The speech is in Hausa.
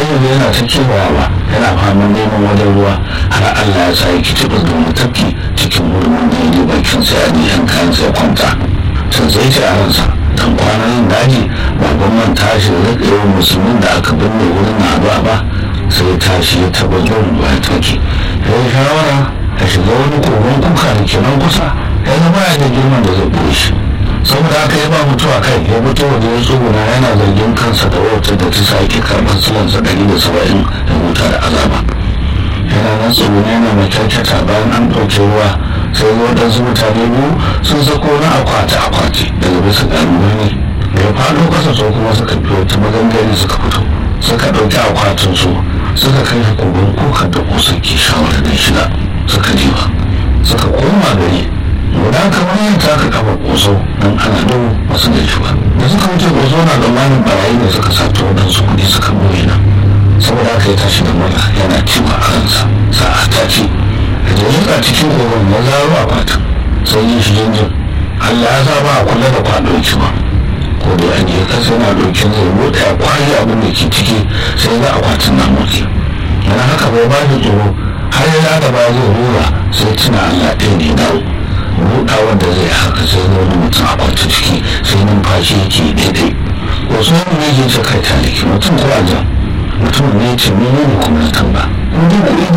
yanzu yana ta kewayawa yana faman neman wajen ruwa har allah ya sa ya ki taɓa domin tafki cikin hurumin da ya je bakin sa ya niyan kayan sai kwanta can sai ce a ransa dan kwanan daji baban man tashi da rika yawan musulmin da aka binne wurin na addu'a ba sai tashi ya taɓa zuwa ruwa ya tafki ya yi shawara ya shiga wani kogon kuka da kenan kusa ya zama ya da girman da zai ɓoye shi saboda haka ya ba mutuwa kai ya fito waje ya tsuguna yana zargin kansa da wautar da ta sake karɓar silansa ɗari da saba'in da huta da azaba yana nan tsuguna yana mai kyaukyata bayan an ɗauke ruwa sai waɗansu mutane biyu sun sako na akwati akwati daga bisa ɗalibai ne da ya faɗo ƙasa so kuma suka biyo ta maganganu suka fito suka ɗauki akwatin su suka kai shi kogon kukan da kusa ke shawarar da shida suka jiwa suka koma gari guda kamar yin taka kafa koso don ana dau masu da ba da suka wuce koso na tsammanin barayi da suka sato waɗansu kuɗi suka boye nan saboda aka yi tashi da mura yana cewa a ransa sa'a ta ce da jirgin a cikin kogon ya zaro a fatan sai yin shi jinjin allah ya sa ba a kula da kwaɗo ki ba ko da an je kasa yana ɗaukin zai buɗe ya kwari abin da ke ciki sai ga akwatin na motsi yana haka bai ba da tsoro har ya da ba zai rura sai tuna allah ɗaya ne dawo buɗawar da zai haka sai ga wani mutum a kwanta ciki sai numfashi yake daidai wasu wani ne ke ce kai taliki mutum ko aljan mutum ne ce mene ne kuma na tamba in dai kuɗi